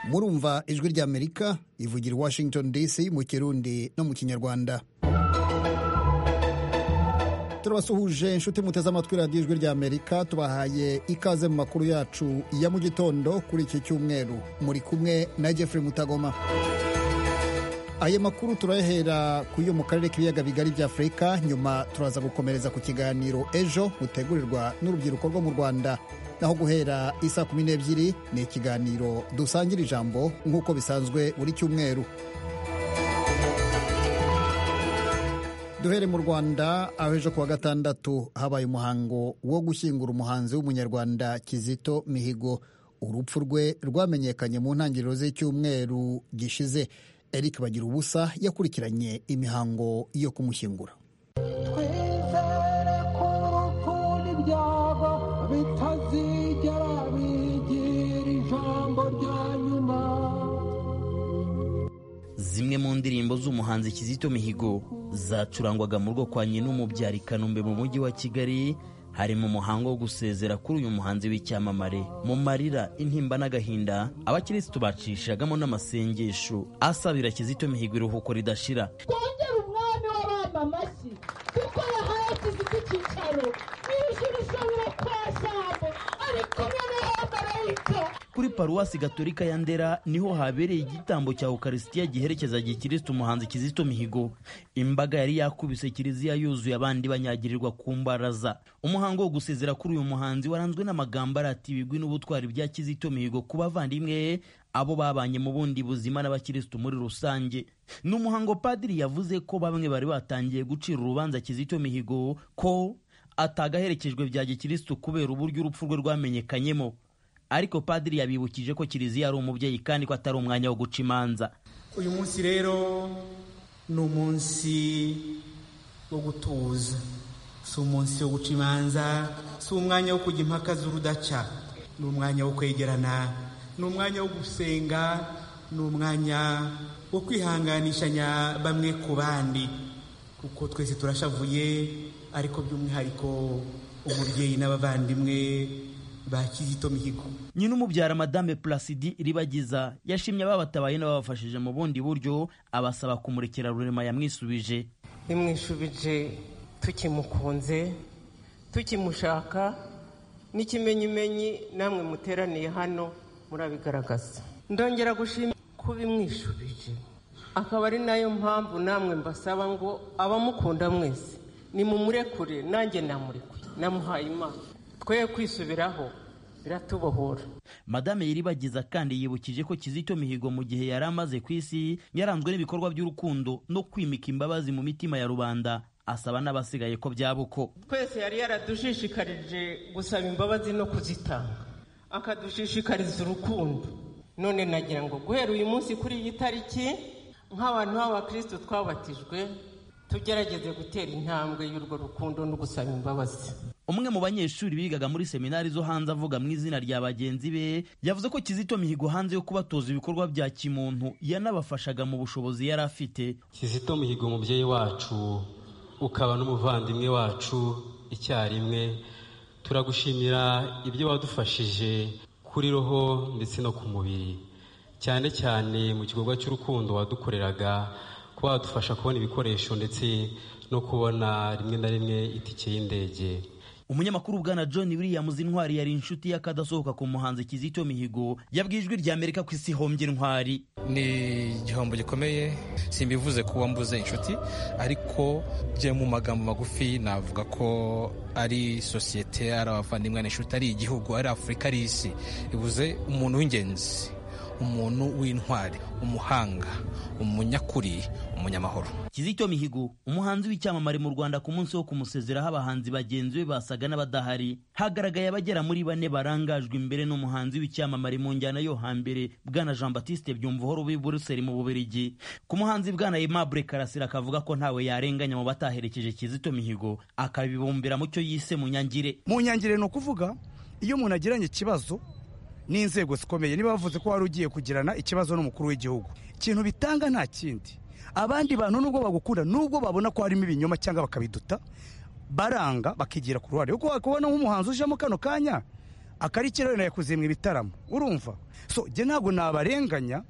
murumva ijwi ry'amerika ivugira i washington dc mu kirundi no mu kinyarwanda turabasuhuje inshuti muteze amatwi radiyo ijwi ry'amerika tubahaye ikaze mu makuru yacu ya mu gitondo kuri iki cyumweru muri kumwe na jeffrey mutagoma aya makuru turayahera ku yo mu karere k'ibiyaga bigari bya afurika nyuma turaza gukomereza ku kiganiro ejo gutegurirwa n'urubyiruko rwo mu rwanda naho guhera isa kumi n'ebyiri ni ikiganiro dusangira ijambo nk'uko bisanzwe buri cyumweru duhere mu rwanda aho ejo kuwa gatandatu habaye umuhango wo gushyingura umuhanzi w'umunyarwanda kizito mihigo urupfu rwe rwamenyekanye mu ntangiriro z'icyumweru gishize eric bagira ubusa yakurikiranye imihango yo kumushyingura twizere ko urupfu n'ibyabo bitazigera bigira ijambo rya nyuma zimwe mu ndirimbo z'umuhanzi kizito mihigo zacurangwaga mu rugo kwa nyin'umubyari kanombe mu mujyi wa kigali harimo umuhango wo gusezera kuri uyu muhanzi w'icyamamare mu marira intimba n'agahinda abakirisitu bacishagamo n'amasengesho asabira kizito mihigo iruhuko ridashira twongere umwami w'abana amashyi kuko yahaye kizito icyicaro n'ijuru ishobora kwasamo ari kumwe n'abamarayika kuri paruwasi gatolika ya ndera niho habereye igitambo cya ukarisitiya giherekeza gikirisitu umuhanzi kizito mihigo imbaga yari yakubise kiliziya yuzuye abandi banyagirirwa ku mbaraza umuhango wo gusezera kuri uyu muhanzi waranzwe n'amagambo arata ibigwi n'ubutwari bya kizito mihigo ku bavandimwe abo babanye mu bundi buzima n'abakirisitu muri rusange ni umuhango padiri yavuze ko bamwe bari batangiye gucira urubanza kizito mihigo ko atagaherekejwe bya gikirisitu kubera uburyo urupfu rwe rwamenyekanyemo ariko padiri yabibukije ko kiliziya ari umubyeyi kandi ko atari umwanya wo guca imanza uyu munsi rero ni umunsi wo gutuza si umunsi wo guca imanza si umwanya wo kujya impaka z'urudaca ni umwanya wo kwegerana ni umwanya wo gusenga ni umwanya wo kwihanganishanya bamwe ku bandi kuko twese turashavuye ariko by'umwihariko umubyeyi n'abavandimwe ba kizito mihigo nyina umubyara madame placidi ribagiza yashimye ababatabaye n'ababafashije mu bundi buryo abasaba kumurekera rurema yamwisubije bimwisubije tukimukunze tukimushaka n'ikimenyimenyi namwe muteraniye hano murabigaragaza ndongera gushima kuba imwishubije akaba ari nayo mpamvu namwe mbasaba ngo abamukunda mwese nimumurekure nanjye namurekuye namuhaye imana twe kwisubiraho biratubohora madame yiribagiza kandi yibukije ko kizito mihigo mu gihe yari amaze ku isi yaranzwe n'ibikorwa by'urukundo no kwimika imbabazi mu mitima ya rubanda asaba n'abasigaye ko byaba uko twese yari yaradushishikarije gusaba imbabazi no kuzitanga akadushishikariza urukundo none nagira ngo guhera uyu munsi kuri iyi tariki nk'abantu b'abakirisitu twabatijwe tugerageze gutera intambwe y'urwo rukundo no gusaba imbabazi umwe mu banyeshuri bigaga muri seminari zo hanze avuga mu izina rya bagenzi be yavuze ko kizito mihigo hanze yo kubatoza ibikorwa bya kimuntu yanabafashaga mu bushobozi yari afite kizito mihigo umubyeyi wacu ukaba n'umuvandimwe wacu icyarimwe turagushimira ibyo wadufashije kuri roho ndetse no ku mubiri cyane cyane mu gikorwa cy'urukundo wadukoreraga kuba wadufasha kubona ibikoresho ndetse no kubona rimwe na rimwe itike y'indege umunyamakuru bwana john williams intwari yari inshuti y'akadasohoka ku muhanzi kizito mihigo yabwijwe irya amerika ku isi hombye intwari ni igihombo gikomeye simbivuze kuba mbuze inshuti ariko byo mu magambo magufi navuga ko ari sosiyete ari abavandimwe n'inshuti ari igihugu ari afurika ari isi bivuze umuntu w'ingenzi umuntu w'intwari umuhanga umunyakuri umunyamahoro kizito mihigo umuhanzi w'icyamamare mu rwanda ku munsi wo kumusezeraho abahanzi bagenzi be basaga n'abadahari hagaragaye abagera muri bane barangajwe imbere n'umuhanzi w'icyamamare mu njyana yo hambere bwana jean batiste byumvuhoro w'i buruseli mu bubirigi ku muhanzi bwana aimable karasira akavuga ko ntawe yarenganya mu bataherekeje kizito mihigo akabibumbira mu cyo yise munyangire munyangire ni ukuvuga iyo umuntu agiranye ikibazo n'inzego zikomeye niba bavuze ko wari ugiye kugirana ikibazo n'umukuru w'igihugu ikintu bitanga nta kindi abandi bantu nubwo bagukunda nubwo babona ko harimo ibinyoma cyangwa bakabiduta baranga bakigira ku ruhare kuko wakubona nk'umuhanzi ujemo kano kanya akarikira wenda yakoze mu ibitaramo urumva so njye ntabwo nabarenganya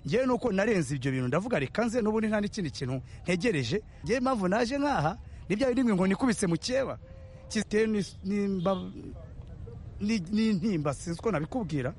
njyewe nuko narenze ibyo bintu ndavuga reka nze n'ubundi nta n'ikindi kintu ntegereje njyewe impamvu naje nk'aha n'ibya bindi ngo nikubise mu cyeba kizitewe n'intimba sinzi uko nabikubwira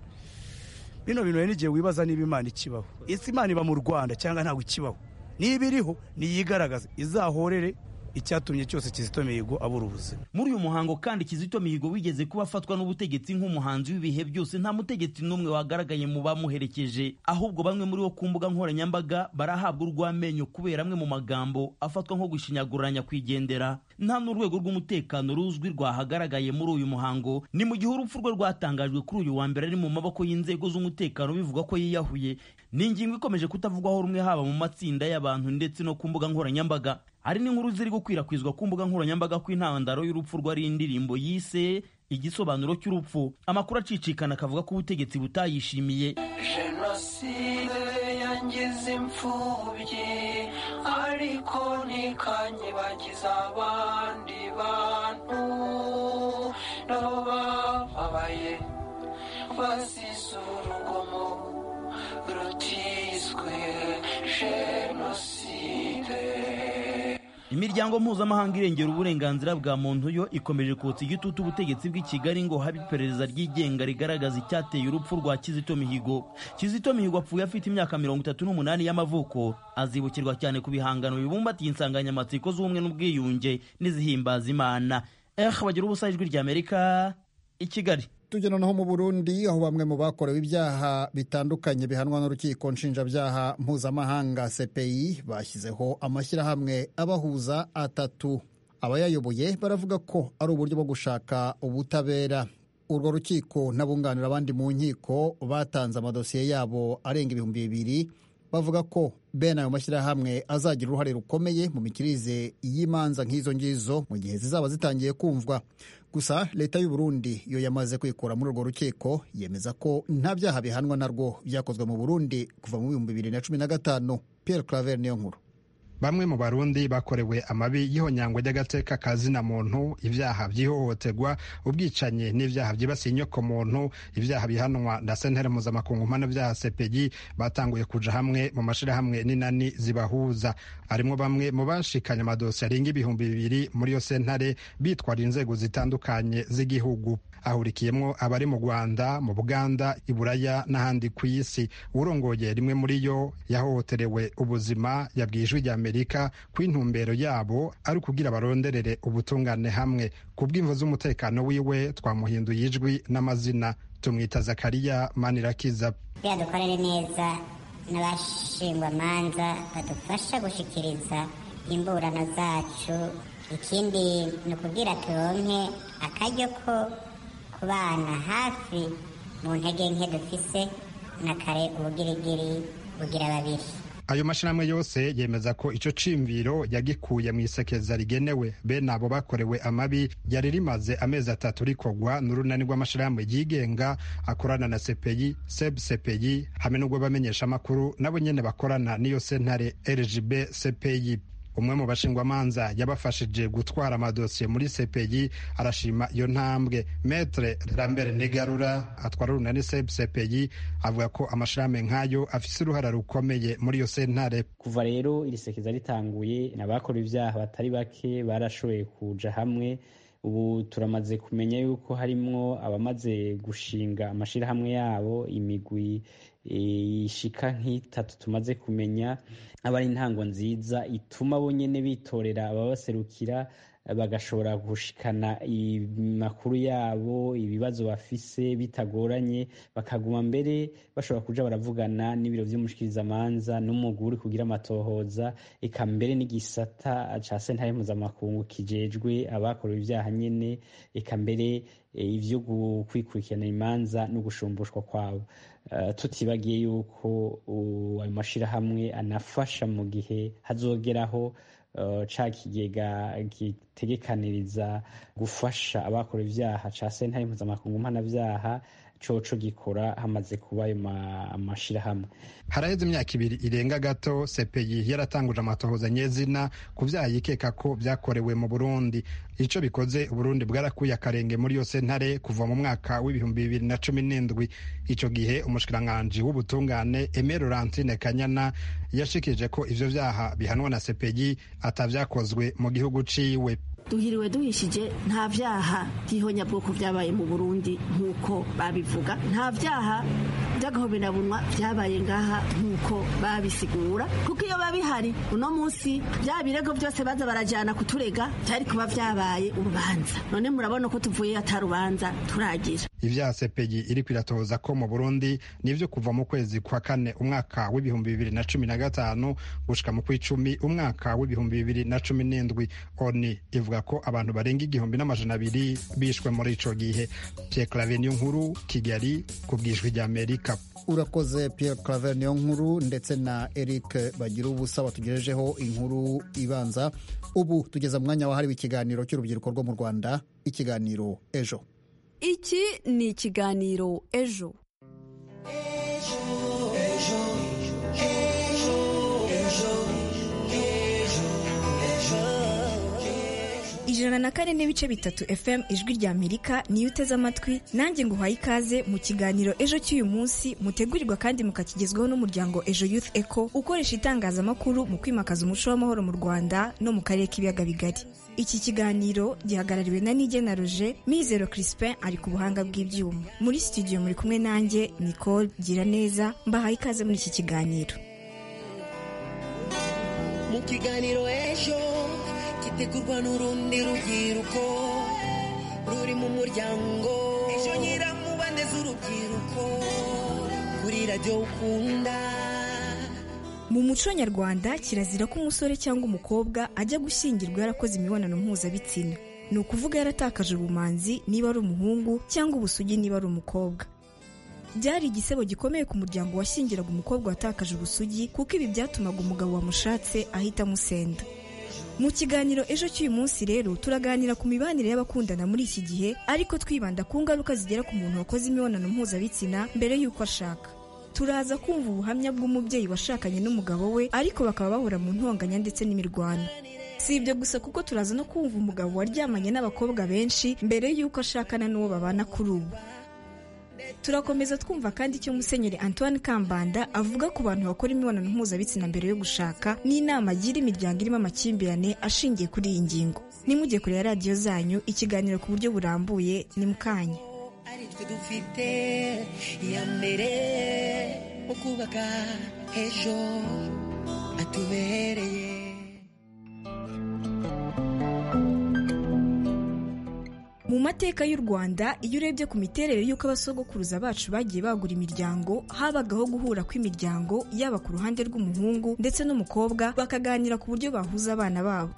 bino bintu rero n'igihe wibaza niba imana ikibaho ese imana iba mu rwanda cyangwa ntabwo ikibaho niba iriho niyigaragaze izahorere icyatumye cyose kizito mihigo abura ubuzima muri uyu muhango kandi kizito mihigo wigeze kuba afatwa n'ubutegetsi nk'umuhanzi w'ibihe byose nta mutegetsi n'umwe wagaragaye mu bamuherekeje ahubwo bamwe muri bo ku mbuga nkoranyambaga barahabwa urw'amenyo kubera amwe mu magambo afatwa nko gushinyaguranya kwigendera nta n'urwego rw'umutekano ruzwi rwahagaragaye muri uyu muhango ni mu gihe urupfu rwe rwatangajwe kuri uyu wa mbere ari mu maboko y'inzego z'umutekano bivuga ko yiyahuye ni ingingo ikomeje kutavugwaho rumwe haba mu matsinda y'abantu ndetse no ku mbuga nkoranyambaga hari n'inkuru ziri gukwirakwizwa ku mbuga nkoranyambaga ko intandaro y'urupfu rwari indirimbo yise igisobanuro cy'urupfu amakuru acicikana akavuga ko ubutegetsi butayishimiye jenoside yangize imfubyi ariko ntikanyibagiza abandi bantu nabo bababaye bazize urugomo rutizwe jenoside imiryango mpuzamahanga irengera uburenganzira bwa muntu yo ikomeje kotsa igitutu ubutegetsi bw'i kigali ngo habe iperereza ryigenga rigaragaza icyateye urupfu rwa kizito mihigo kizito mihigo apfuye afite imyaka mirongo itatu n'umunani y'amavuko azibukirwa cyane ku bihangano bibumbatiye insanganyamatsiko z'ubumwe n'ubwiyunge n'izihimbaza imana eh bagira ubusa ijwi ry'amerika i kigali tugera naho mu burundi aho bamwe mu bakorewe ibyaha bitandukanye bihanwa n'urukiko nshinjabyaha mpuzamahanga cpi bashyizeho amashyirahamwe abahuza atatu abayayoboye baravuga ko ari uburyo bwo gushaka ubutabera urwo rukiko n'abunganira abandi mu nkiko batanze amadosiye yabo arenga ibihumbi bibiri bavuga ko bene ayo mashyirahamwe azagira uruhare rukomeye mu mikirize y'imanza nk'izo ngizo mu gihe zizaba zitangiye kumvwa gusa leta y'u Burundi yo yamaze kwikura muri urwo rukiko yemeza ko nta byaha bihanwa narwo byakozwe mu Burundi kuva mu bihumbi bibiri na cumi na gatanu Pierre Claver niyo nkuru bamwe mu barundi bakorewe amabi y'ihonyangwa ry'agateka ka zina muntu ibyaha by'ihohoterwa ubwicanyi n'ibyaha byibasiye inyokomuntu ibyaha bihanwa na sentare mpuzamakungu mpanabyaha sepegi batanguye kuja hamwe mu mashirahamwe n'inani zibahuza harimo bamwe mu bashikanye amadosiye arenga ibihumbi bibiri muri iyo sentare bitwara inzego zitandukanye z'igihugu ahurikiyemo abari mu rwanda mu buganda i buraya n'ahandi ku isi urongoye rimwe muri yo yahohoterewe ubuzima yabwiye ijwi rya amerika ko intumbero yabo ari ukugira baronderere ubutungane hamwe ku bw'imvo z'umutekano wiwe twamuhinduye ijwi n'amazina tumwita zakariya manirakiza kugira dukorere neza n'abashingwamanza badufasha gushyikiriza imburano zacu ikindi ni ukubwira turonke akaryo ko kubana hafi mu ntege nke dufise na kare ubugirigiri bugira babiri ayo mashyirahamwe yose yemeza ko icyo cimviro yagikuye mu isekeza rigenewe bene abo bakorewe amabi ryari rimaze amezi atatu rikogwa n'urunani rw'amashyirahamwe yigenga akorana na sepeyi sebu sepeyi hamwe n'ubwo bamenyesha amakuru nabo nyene bakorana n'iyo sentare rgb sepeyi umwe mu bashingwamanza yabafashije gutwara amadosiye muri sepeyi arashima iyo ntambwe metre lambert nigarura atwara urunani seb sepeyi avuga ko amashirame nk'ayo afise uruhara rukomeye muri iyo sentare kuva rero iri sekeza ritanguye abakora ibyaha batari bake barashoboye kuja hamwe ubu turamaze kumenya yuko harimwo abamaze gushinga amashirahamwe yabo imigwi ishika nk'itatu tumaze kumenya aba ari intango nziza ituma bonyine bitorera ababaserukira bagashobora gushikana amakuru yabo ibibazo bafise bitagoranye bakaguma mbere bashobora kuja baravugana n'ibiro vy'umushikirizamanza n'umugwi uri kugira amatohoza eka mbere n'igisata ca sentare mpuzamakungu kijejwe abakorewe ivyaha nyene eka mbere ivyo kwikurikirana imanza no gushumbushwa kwabo tutibagiye yuko ayo mashirahamwe anafasha mu gihe hazogeraho ca kigega gitegekaniriza gufasha abakora ivyaha ca sentare mpuzamakungu mpanabyaha coco gikora hamaze kuba ayo mashyirahamwe haraheze imyaka ibiri irenga gato sepeyi yaratanguje amatohoza nyezina ku byaha yikeka ko byakorewe mu burundi icyo bikoze uburundi bwarakuye akarenge muri yose ntare kuva mu mwaka w'ibihumbi bibiri na cumi n'indwi icyo gihe umushikiranganji w'ubutungane eme laurentine kanyana yashikije ko ibyo byaha bihanwa na sepeyi atabyakozwe mu gihugu ciwe duhiriwe duhishije nta byaha by'ihonyabwoko byabaye mu burundi nk'uko babivuga nta byaha by'agahoberabunwa byabaye ngaha nk'uko babisigura kuko iyo babihari uno munsi bya birego byose baza barajyana kuturega byari kuba byabaye urubanza none murabona ko tuvuye atarubanza turagira ibyaha sepegi iri kwiratoza ko mu burundi nibyo kuva mu kwezi kwa kane umwaka w'ibihumbi bibiri na cumi na gatanu gushyika mu kw'icumi umwaka w'ibihumbi bibiri na cumi n'indwi oni ivuga ko abantu barenga igihumbi n'amajana abiri bishwe muri icyo gihe Pierre claver niyo nkuru kigali ku bwijwi rya amerika urakoze Pierre claver niyo nkuru ndetse na eric bagira ubusa batugejejeho inkuru ibanza ubu tugeze mwanya wahariwe ikiganiro cy'urubyiruko rwo mu rwanda ikiganiro ejo iki ni ikiganiro ejo ijana na kane n'ibice bitatu fm ijwi rya amerika niyo uteze amatwi nanjye nguhaye ikaze mu kiganiro ejo cy'uyu munsi mutegurirwa kandi mukakigezwaho n'umuryango ejo youth eco ukoresha itangazamakuru mu kwimakaza umuco w'amahoro mu rwanda no mu karere k'ibiyaga bigari iki kiganiro gihagarariwe na nige na roger mizero crispin ari ku buhanga bw'ibyuma muri studio muri kumwe nanjye nicole gira neza mbahaye ikaze muri iki kiganiro mu kiganiro ejo gitegurwa n'urundi rubyiruko ruri mu muryango ejo nyiramubande z'urubyiruko kuri radiyo ukunda mu muco nyarwanda kirazira ko umusore cyangwa umukobwa ajya gushyingirwa yarakoze imibonano mpuzabitsina ni ukuvuga yaratakaje ubumanzi niba ari umuhungu cyangwa ubusugi niba ari umukobwa byari igisebo gikomeye ku muryango washyingiraga umukobwa watakaje ubusugi kuko ibi byatumaga umugabo wamushatse ahita amusenda mu kiganiro ejo cy'uyu munsi rero turaganira ku mibanire y'abakundana muri iki gihe ariko twibanda ku ngaruka zigera ku muntu wakoze imibonano mpuzabitsina mbere y'uko ashaka turaza kumva ubuhamya bw'umubyeyi washakanye n'umugabo we ariko bakaba bahura mu ntonganya ndetse n'imirwano si ibyo gusa kuko turaza no kumva umugabo waryamanye n'abakobwa benshi mbere y'uko ashakana n'uwo babana kuri ubu turakomeza twumva kandi icyo musenyeri antoine kambanda avuga ku bantu bakora imibonano mpuzabitsina mbere yo gushaka n'inama agira imiryango irimo amakimbirane ashingiye kuri iyi ngingo nimujye kureba radiyo zanyu ikiganiro ku buryo burambuye ni mukanya aritwe dufite iya mbere mu kubaka ejo hatubereye mu mateka y'u rwanda iyo urebye ku miterere y'uko abasogokuruza bacu bagiye bagura imiryango habagaho guhura kw'imiryango yaba ku ruhande rw'umuhungu ndetse n'umukobwa bakaganira ku buryo bahuza abana babo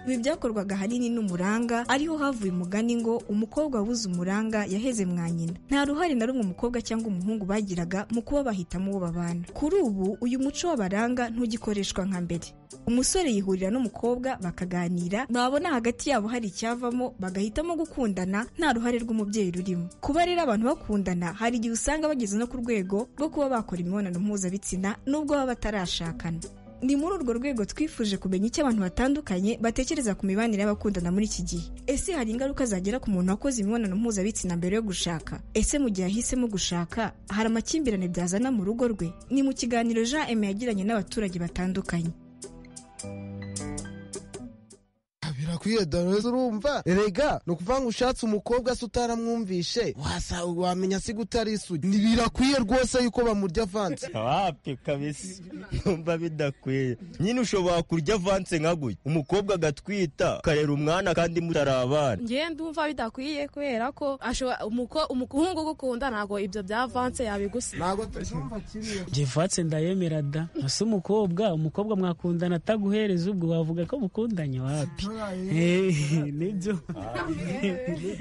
ibi byakorwaga ahanini n'umuranga ariho havuye umugani ngo umukobwa wabuze umuranga yaheze mwa nyina nta ruhare na rumwe umukobwa cyangwa umuhungu bagiraga mu kuba bahitamo uwo babana kuri ubu uyu muco w'abaranga ntugikoreshwa nka mbere umusore yihurira n'umukobwa bakaganira babona hagati yabo hari icyavamo bagahitamo gukundana nta ruhare rw'umubyeyi rurimo kuba rero abantu bakundana hari igihe usanga bageze no ku rwego rwo kuba bakora imibonano mpuzabitsina nubwo baba batarashakana ni muri urwo rwego twifuje kumenya icyo abantu batandukanye batekereza ku mibanire y'abakundana muri iki gihe ese hari ingaruka zagera ku muntu wakoze imibonano mpuzabitsina mbere yo gushaka ese mu gihe ahisemo gushaka hari amakimbirane byazana mu rugo rwe ni mu kiganiro jean eme yagiranye n'abaturage batandukanye birakwiye dore urumva erega ni ukuvuga ngo ushatse umukobwa se utaramwumvishe wamenya se gute ari isugi birakwiye rwose yuko bamurya avanse wapi kabisa numva bidakwiye nyine ushobora kurya avanse nka gutya umukobwa agatwita ukarera umwana kandi mutarabana ngewe ndumva bidakwiye kubera ko umuhungu ugukunda ntabwo ibyo bya avanse yabigusa ntabwo tubyumva kimwe jivanse ndayemera da ese umukobwa umukobwa mwakundana ataguhereza ubwo wavuga ko mukundanye wapi nibyo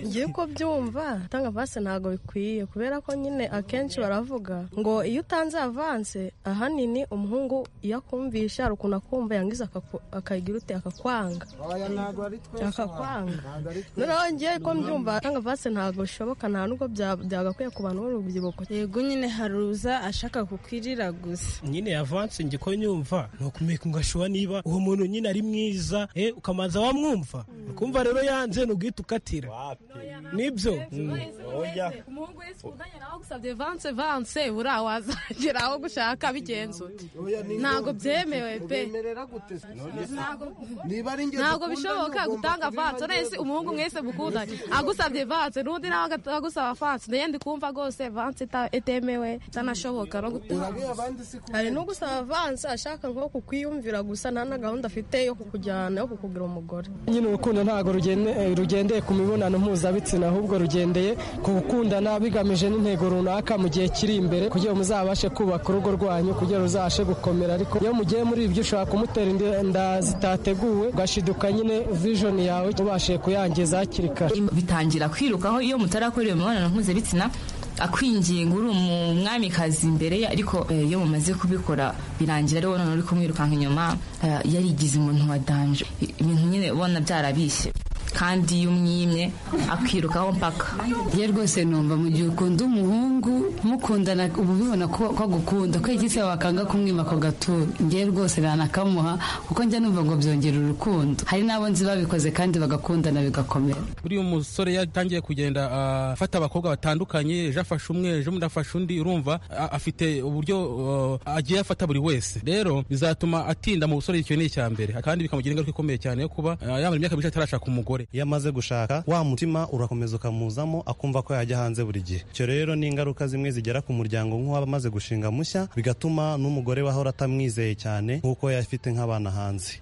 ngiye uko byumva gutanga avanse ntabwo bikwiye kubera ko nyine akenshi baravuga ngo iyo utanze avanse ahanini umuhungu iyo akumvisha hari ukuntu akumva yangiza akaku- akagira ute akakwanga oya ntabwo ari twese akakwanga ntabwo ari twese noneho ngiye ko mbyumva gutanga avanse ntabwo bishoboka nta nubwo bya- byagakwiye ku bantu b'urubyiruko yego nyine hari uza ashaka kukwirira gusa nyine avanse njye ko nyumva ni ukumenya ngashuba niba uwo muntu nyine ari mwiza eh, ukamanza wamwumva ukumva rero yanze n'ubwite ukatira nibyo umuhungu wese ukundanye nawe agusabye vanse vanse buriya wazagera aho gushaka bigenze ute ntabwo byemewe pe ubemerera gute se? Ntabwo- niba ari ingezi ntabwo ukunda, bishoboka ugomba gutanga kubiba vanse urese umuhungu mwese mukundanye agusabye vanse n'undi nawe aga- agusaba vanse naye ndikumva rwose vanse ita- itemewe itanashoboka no Urabiha gutanga abandi si hari n'ugusaba avanse ashaka nko kukwiyumvira gusa nta na gahunda afite yo kukujyana yo kukugira umugore nyine urukundo ntabwo rugende- eh, rugendeye ku mibonano mpuzabitsina ahubwo rugendeye ku gukundana bigamije n'intego runaka mu gihe kiri imbere kugira ngo muzabashe kubaka urugo rwanyu kugira ngo ruzabashe gukomera ariko iyo mugiye muri ibyo ushobora kumutera inda- inda zitateguwe ugashiduka nyine vision yawe ubashije kuyangiza hakiri kare bitangira kwirukaho iyo mutarakoreye imibonano mpuzabitsina akwinginga uri umwamikazi imbere ye ariko eh, iyo mumaze kubikora birangira rero none uri kumwirukanka inyuma eh, yarigize umuntu wa danje ibintu nyine ubona byarabishye kandi iyo umwimye akwirukaho mpaka ye rwose numva mu gihe ukunda umuhungu mukundana uba ubibona ko ko agukunda ko igise wakanga kumwima ako gaturo ngewe rwose nanakamuha kuko njya numva ngo byongera urukundo hari n'abo nzi babikoze kandi bagakundana bigakomera buriya umusore yatangiye kugenda ah, afata abakobwa batandukanye ejo afashe umwe ejo undi afashe undi urumva a- afite uburyo ah, agiye afata buri wese rero bizatuma atinda mu busore icyo ni icya mbere kandi bikamugira ingaruka ikomeye cyane yo kuba ah, yamara imyaka myinshi atarashaka umugore iyo amaze gushaka wa mutima urakomeza ukamuzamo akumva ko yajya hanze buri gihe icyo rero ni ingaruka zimwe zigera ku muryango nk'uwaba amaze gushinga mushya bigatuma n'umugore we ahora atamwizeye cyane nk'uko yafite nk'abana hanze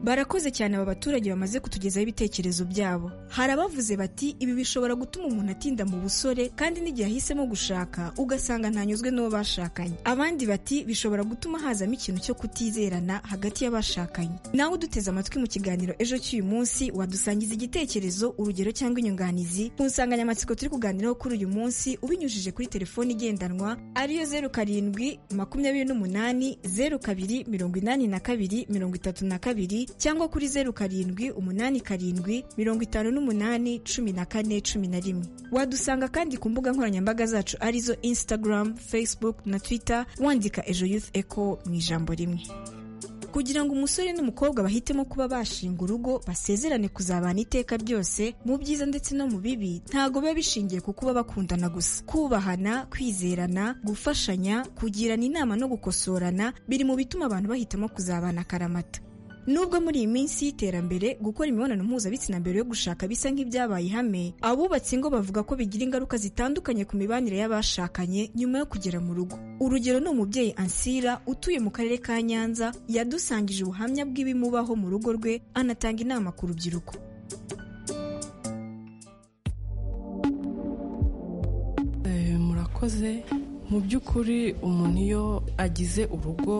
barakoze cyane aba baturage bamaze kutugezaho ibitekerezo byabo hari abavuze bati ibi bishobora gutuma umuntu atinda mu busore kandi n'igihe ahisemo gushaka ugasanga ntanyuzwe n'uwo bashakanye abandi bati bishobora gutuma hazamo ikintu cyo kutizerana hagati y'abashakanye nawe uduteze amatwi mu kiganiro ejo cy'uyu munsi wadusangiza igitekerezo urugero cyangwa inyunganizi ku nsanganyamatsiko turi kuganiraho kuri uyu munsi ubinyujije kuri telefoni igendanwa ariyo zeru karindwi makumyabiri n'umunani zeru kabiri mirongo inani na kabiri mirongo itatu na kabiri cyangwa kuri zeru karindwi umunani karindwi mirongo itanu n'umunani cumi na kane cumi na rimwe wadusanga kandi ku mbuga nkoranyambaga zacu arizo instagram facebook na twitter wandika ejo youth echo mu ijambo rimwe kugira ngo umusore n'umukobwa bahitemo kuba bashinga urugo basezerane kuzabana iteka ryose mu byiza ndetse no mu bibi ntago biba bishingiye ku kuba bakundana gusa kubahana kwizerana gufashanya kugirana inama no gukosorana biri mu bituma abantu bahitamo kuzabana akaramata Nubwo muri iyi minsi y'iterambere gukora imibonano mpuzabitsina mbere yo gushaka bisa nk'ibyabaye ihame, abubatse ingo bavuga ko bigira ingaruka zitandukanye ku mibanire y'abashakanye nyuma yo kugera mu rugo. Urugero ni umubyeyi Ansira utuye mu karere ka Nyanza yadusangije ubuhamya bw'ibimubaho mu rugo rwe anatanga inama ku rubyiruko. Eh, murakoze mu by'ukuri umuntu iyo agize urugo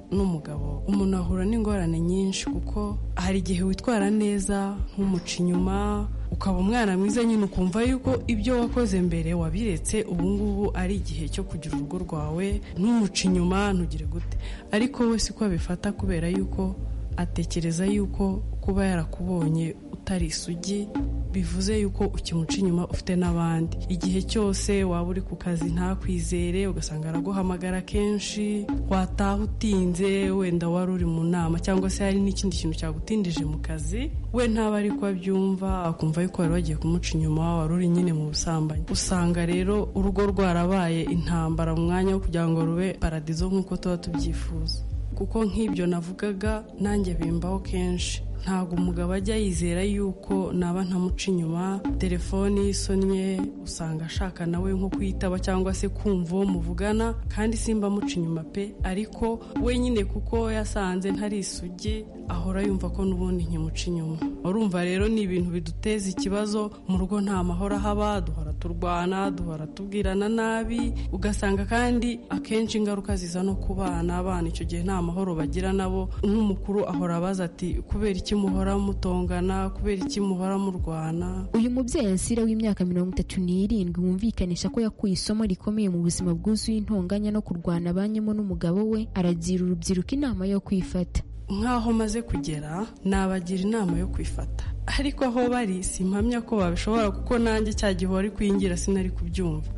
n'umugabo umuntu ahura n'ingorane nyinshi kuko hari igihe witwara neza nk'umuca inyuma ukaba umwana mwiza nyine ukumva yuko ibyo wakoze mbere wabiretse ubu ngubu ari igihe cyo kugira urugo rwawe ntumuca inyuma ntugire gute ariko we siko abifata kubera yuko atekereza yuko kuba yarakubonye utari isugi bivuze yuko ukimuca inyuma ufite n'abandi igihe cyose waba uri ku kazi ntakwizere ugasanga araguhamagara kenshi wataha utinze wenda wari uri mu nama cyangwa se hari n'ikindi kintu cyagutindije mu kazi we ntaba ari ko abyumva akumva yuko wari wagiye kumuca inyuma wari uri nyine mu busambanyi usanga rero urugo rwarabaye intambara mu mwanya wo kugira ngo rube paradizo nk'uko tuba tubyifuza kuko nk'ibyo navugaga nanjye bimbaho kenshi ntabwo umugabo ajya yizera yuko naba ntamuca inyuma telefoni isonnye usanga ashaka nawe nko kuyitaba cyangwa se kumva uwo muvugana kandi simba amuca inyuma pe ariko we nyine kuko yasanze ntari isugi ahora yumva ko n'ubundi nkimuca inyuma urumva rero ni ibintu biduteza ikibazo mu rugo nta mahoro ahaba duhora turwana duhora tubwirana nabi ugasanga kandi akenshi ingaruka ziza no ku bana abana icyo gihe nta mahoro bagira nabo n'umukuru ahora abaza ati kubera iki muhora mutongana kubera iki muhora murwana uyu mubyeyi ansira w'imyaka mirongo itatu n'irindwi wumvikanisha ko yakuye isomo rikomeye mu buzima bwuzuye intonganya no kurwana abanyemo n'umugabo we aragira urubyiruko inama yo kwifata nk'aho maze kugera nabagira inama yo kwifata ariko aho bari simpamya ko babishobora kuko nanjye cya gihe wari kwingira sinari kubyumva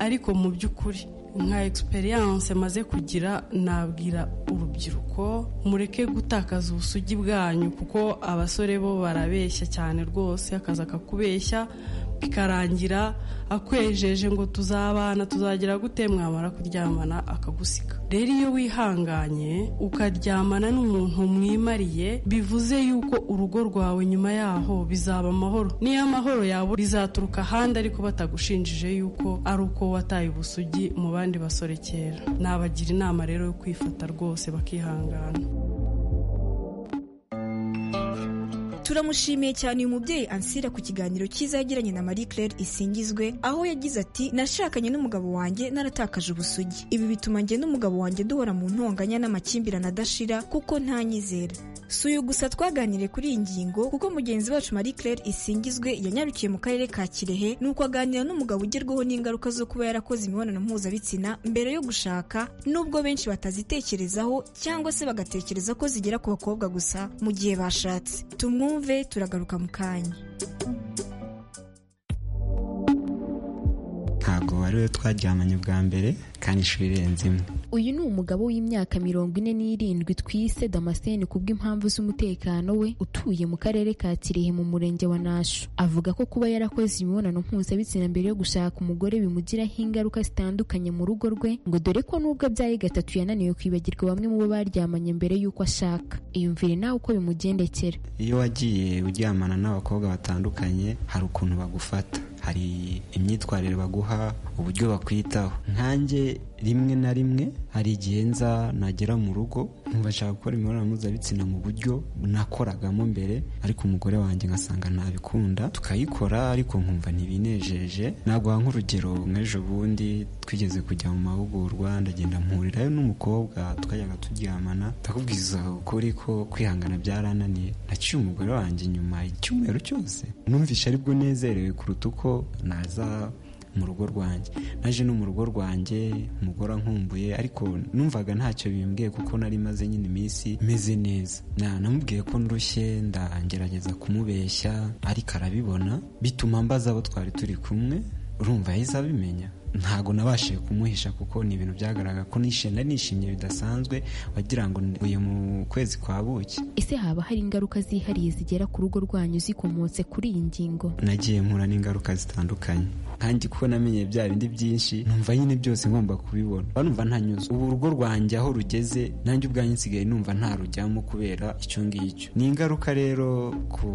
ariko mu by'ukuri nka egisperiyanse maze kugira nabwira urubyiruko mureke gutakaza ubusugi bwanyu kuko abasore bo barabeshya cyane rwose akazi akakubeshya bikarangira akwejeje ngo tuzabana tuzagira gute mwamara kuryamana akagusiga rero iyo wihanganye ukaryamana n'umuntu mwimariye bivuze yuko urugo rwawe nyuma yaho bizaba amahoro niyo amahoro yawe bizaturuka ahandi ariko batagushinjije yuko ari uko wataye ubusugi mu bandi basore kera nabagira inama rero yo kwifata rwose bakihangana turamushimiye cyane uyu mubyeyi ansira ku kiganiro cyiza yagiranye na marie claire isingizwe aho yagize ati nashakanye n'umugabo wanjye naratakaje ubusugi ibi bituma njye n'umugabo wanjye duhora mu ntonganya n'amakimbirane adashira kuko ntanyizera si uyu gusa twaganiriye kuri iyi ngingo kuko mugenzi wacu marie claire isingizwe yanyarukiye mu karere ka kirehe nuko aganira n'umugabo ugerwaho n'ingaruka zo kuba yarakoze imibonano mpuzabitsina mbere yo gushaka nubwo benshi batazitekerezaho cyangwa se bagatekereza ko zigera ku bakobwa gusa mu gihe bashatse tumwumve tumwumve turagaruka mu kanya ntabwo wari we twaryamanye bwa mbere kandi inshuro irenze imwe uyu ni umugabo w'imyaka mirongo ine n'irindwi twise damascene kubw'impamvu z'umutekano we utuye mu karere ka kirehe mu murenge wa nasho avuga ko kuba yarakoze imibonano mpuzabitsina mbere yo gushaka umugore bimugiraho ingaruka zitandukanye mu rugo rwe ngo dore ko n'ubwo abyaye gatatu yananiwe kwibagirwa bamwe mu bo baryamanye mbere y'uko ashaka iyumvire nawe uko bimugendekera iyo wagiye uryamana n'abakobwa batandukanye hari ukuntu bagufata hari imyitwarire baguha uburyo bakwitaho nkanjye rimwe na rimwe hari igihe nza nagera mu rugo nkubashaka gukora imibonano mpuzabitsina mu buryo nakoragamo mbere ariko umugore wanjye ngasanga ntabikunda tukayikora ariko nkumva ntibinejeje naguha nk'urugero nk'ejo bundi twigeze kujya mu mahugurwa ndagenda mpurirayo n'umukobwa tukajyaga turyamana ndakubwiza ukuri ko kwihangana byarananiye naciye umugore wanjye inyuma icyumweru cyose numvishe aribwo nezerewe kuruta uko naza mu rugo rwanjye naje no mu rugo rwanjye umugore ankumbuye ariko numvaga ntacyo bimbwiye kuko nari maze nyine iminsi meze neza namubwiye ko ndushye ndagerageza kumubeshya ariko arabibona bituma mbaza abo twari turi kumwe urumva yahise abimenya ntabwo nabashije kumuhisha kuko ni ibintu byagaragara ko nishimye nishimye bidasanzwe wagira ngo uyu mu kwezi kwa buki ese haba hari ingaruka zihariye zigera ku rugo rwanyu zikomotse kuri iyi ngingo nagiye mpura n'ingaruka zitandukanye nkange kuko namenye bya bindi byinshi numva nyine byose ngomba kubibona numva ntanyuze ubu urugo rwanjye aho rugeze nanjye ubwanjye nsigaye numva ntarujyamo kubera icyo ngicyo ni ingaruka rero ku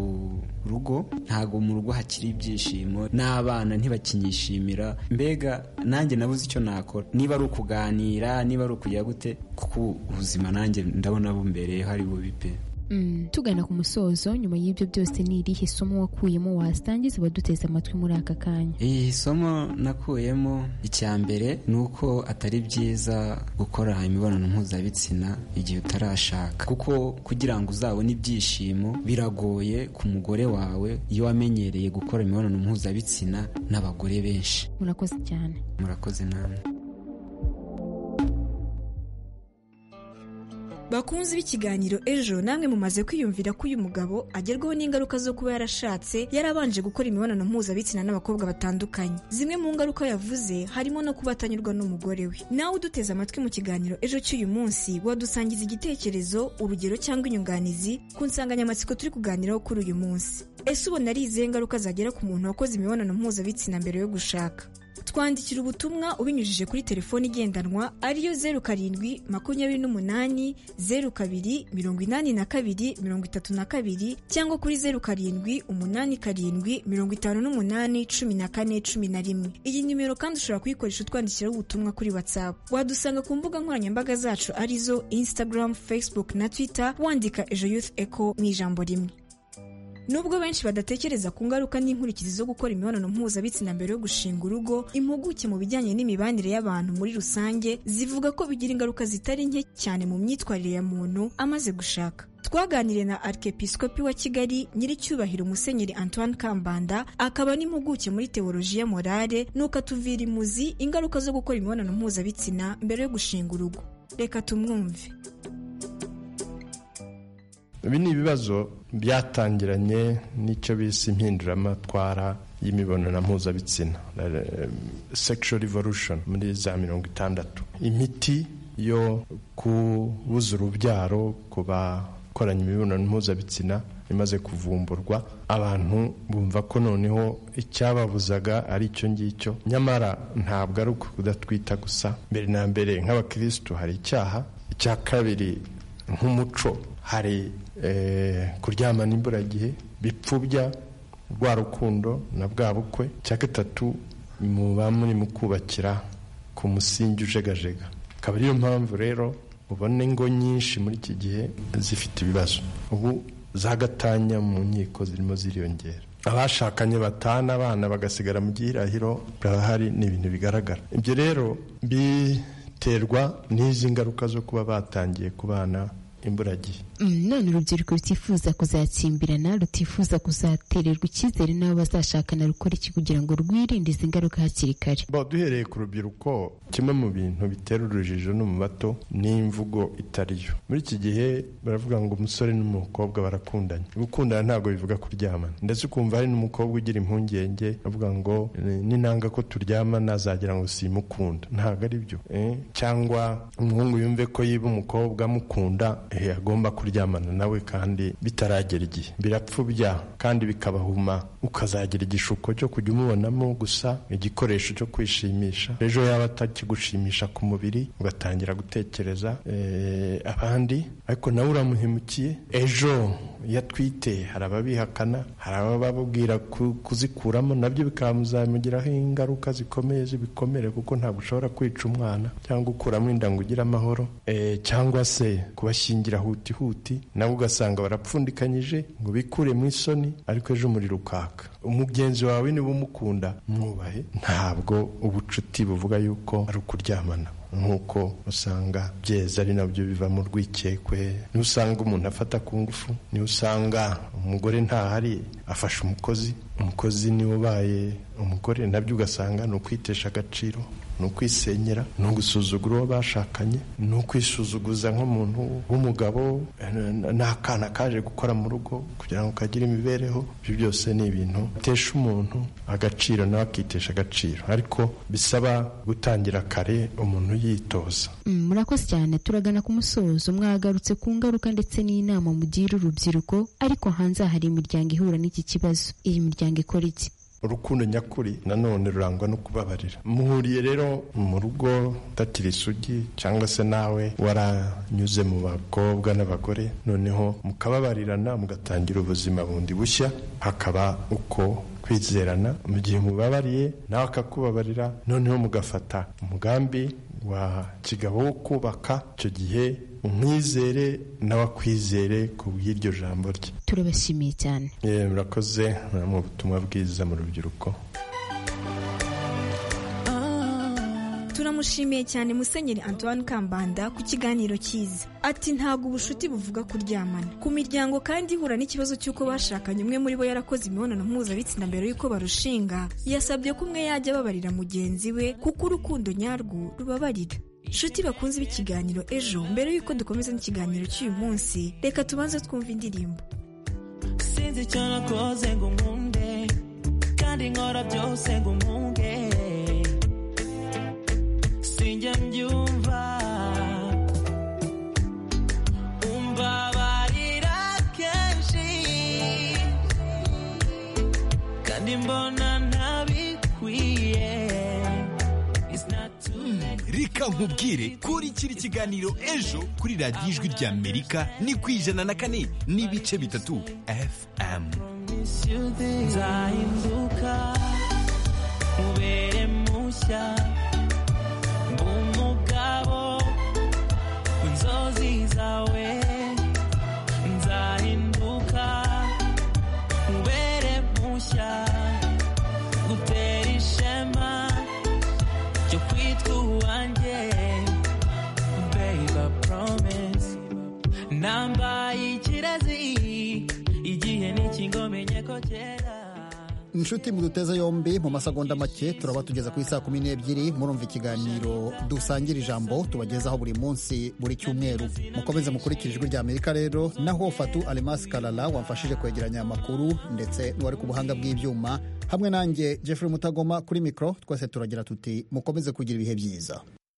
rugo ntabwo mu rugo hakiri ibyishimo n'abana ntibakinyishimira mbega nanjye nabuze icyo nakora niba ari ukuganira niba ari ukujya gute kuko ubuzima nanjye ndabona bumbere hari bubi pe tugana ku musozo nyuma y'ibyo byose ni irihe somo wakuyemo wasangiza abaduteze amatwi muri aka kanya iri somo nakuyemo icya mbere ni uko atari byiza gukora imibonano mpuzabitsina igihe utarashaka kuko kugira ngo uzabone ibyishimo biragoye ku mugore wawe iyo wamenyereye gukora imibonano mpuzabitsina n'abagore benshi murakoze cyane murakoze namwe bakunze b'ikiganiro ejo namwe mumaze kwiyumvira ko uyu mugabo agerwaho n'ingaruka zo kuba yarashatse yarabanje gukora imibonano mpuzabitsina n'abakobwa batandukanye zimwe mu ngaruka yavuze harimo no kuba atanyurwa n'umugore we nawe uduteze amatwi mu kiganiro ejo cy'uyu munsi wadusangiza igitekerezo urugero cyangwa inyunganizi ku nsanganyamatsiko turi kuganiraho kuri uyu munsi ese ubona ari izihe ngaruka zagera ku muntu wakoze imibonano mpuzabitsina mbere yo gushaka twandikira ubutumwa ubinyujije kuri telefoni igendanwa ariyo zeru karindwi makumyabiri n'umunani zeru kabiri mirongo inani na kabiri mirongo itatu na kabiri cyangwa kuri zeru karindwi umunani karindwi mirongo itanu n'umunani cumi na kane cumi na rimwe iyi nimero kandi ushobora kuyikoresha utwandikiraho ubutumwa kuri whatsapp wadusanga ku mbuga nkoranyambaga zacu arizo instagram facebook na twitter wandika ejo youth echo mu ijambo rimwe nubwo benshi badatekereza ku ngaruka n'inkurikizi zo gukora imibonano mpuzabitsina mbere yo gushinga urugo impuguke mu bijyanye n'imibanire y'abantu muri rusange zivuga ko bigira ingaruka zitari nke cyane mu myitwarire ya muntu amaze gushaka twaganiriye na arikepisikopi wa kigali nyiricyubahiro musenyeri antoine kambanda akaba n'impuguke muri teoloji ya morale nuko atuvira imuzi ingaruka zo gukora imibonano mpuzabitsina mbere yo gushinga urugo reka tumwumve ibi ni ibibazo byatangiranye n'icyo bise impinduramatwara y'imibonano mpuzabitsina sexual revolution muri za mirongo itandatu imiti yo kubuza urubyaro ku bakoranye imibonano mpuzabitsina imaze kuvumburwa abantu bumva ko noneho icyababuzaga ari icyo ngicyo nyamara ntabwo ari uko kudatwita gusa mbere na mbere nk'abakirisitu hari icyaha icya kabiri nk'umuco hari kuryamana imburagihe bipfubya rwa rukundo na bwa bukwe cya gatatu muba muri mu kubakira ku musingi ujegajega akaba ariyo mpamvu rero ubona ingo nyinshi muri iki gihe zifite ibibazo ubu zagatanya mu nkiko zirimo ziriyongera abashakanye batana abana bagasigara mu gihirahiro barahari ni ibintu bigaragara ibyo rero biterwa n'izi ngaruka zo kuba batangiye kubana imburagihe none urubyiruko rutifuza kuzatsimbirana rutifuza kuzatererwa icyizere n'abo bazashakana rukora iki kugira ngo rwirinde izi ngaruka hakiri kare duhereye ku rubyiruko kimwe mu bintu bitera urujijo no mu bato ni imvugo itari yo muri iki gihe baravuga ngo umusore n'umukobwa barakundanye gukundana ntabwo bivuga kuryamana ndetse ukumva hari n'umukobwa ugira impungenge avuga ngo n'intanga ko turyamana azagira ngo simukunda ntabwo ari byo cyangwa umuhungu yumve ko yiba umukobwa amukunda agomba kurya kuryamana nawe kandi bitaragera igihe birapfubya kandi bikabahuma ukazagira igishuko cyo kujya umubonamo gusa igikoresho cyo kwishimisha ejo yaba atakigushimisha ku mubiri ugatangira gutekereza abandi ariko nawe uramuhemukiye ejo iyo atwite hari ababihakana hari abababwira kuzikuramo nabyo bikamuzamugiraho ingaruka zikomeye zibikomere kuko ntabwo ushobora kwica umwana cyangwa ukuramo inda ngo ugire amahoro cyangwa se kubashyingira hutihuti nabo ugasanga barapfundikanyije ngo bikure mu isoni ariko ejo umuriro ukaka umugenzi wawe niba umukunda mwubahe ntabwo ubucuti buvuga yuko ari ukuryamana nk'uko usanga byeza ari nabyo biva mu rwikekwe niba usanga umuntu afata ku ngufu niba usanga umugore ntahari afashe umukozi umukozi niwe ubaye umugore nabyo ugasanga ni ukwitesha agaciro ni ukwisenyera ni ugusuzugura uwo bashakanye ni ukwisuzuguza nk'umuntu w'umugabo n'akana kaje gukora mu rugo kugira ngo kagire imibereho ibyo byose ni ibintu bitesha umuntu agaciro nawe akitesha agaciro ariko bisaba gutangira kare umuntu yitoza murakoze cyane turagana ku musozo mwagarutse ku ngaruka ndetse n'inama mugira urubyiruko ariko hanze hari imiryango ihura n'iki kibazo iyi miryango ikora iki urukundo nyakuri nanone rurangwa no kubabarira muhuriye rero mu rugo utakiri isugi cyangwa se nawe waranyuze mu bakobwa n'abagore noneho mukababarirana mugatangira ubuzima bundi bushya hakaba uko kwizerana mu gihe mubabariye nawe akakubabarira noneho mugafata umugambi wa kigabo wo kubaka icyo gihe umwizere nawe akwizere ku bw'iryo jambo rye turabashimiye cyane murakoze mu butumwa bwiza mu rubyiruko turamushimiye cyane musenyeri antoine kambanda ku kiganiro cyiza ati ntabwo ubucuti buvuga kuryamana ku miryango kandi ihura n'ikibazo cy'uko bashakanye umwe muri bo yarakoze imibonano mpuzabitsina mbere y'uko barushinga yasabye ko umwe yajya ababarira mugenzi we kuko urukundo nyarwo rubabarira nshuti bakunze b'ikiganiro ejo mbere y'uko dukomeza n'ikiganiro cy'uyu munsi reka tubanze twumve indirimbo sinzi icyo nakoze ngo nkunde kandi nkora byose ngo nkunge sinjya mbyumva umbabarira kenshi kandi mbona ntabikwiye reka nkubwire kuri kiri kiganiro ejo kuri radiyo ijwi rya amerika ni ku ijana na kane n'ibice bitatu fm nzahinduka ubere mushya umugabo inzozi zawe nzahinduka nambaye ikirazi igihe n'ikingomenye ko kera inshuti muduteze yombi mu masegonda make turaba tugeza ku isaa kumi n'ebyiri murumva ikiganiro dusangira ijambo tubagezaho buri munsi buri cyumweru mukomeze mukurikira ijwi rya amerika rero naho fatu alemasi karara wamfashije kwegeranya amakuru ndetse n'uwari ku buhanga bw'ibyuma hamwe nanjye jeffrey mutagoma kuri mikoro twese turagira tuti mukomeze kugira ibihe byiza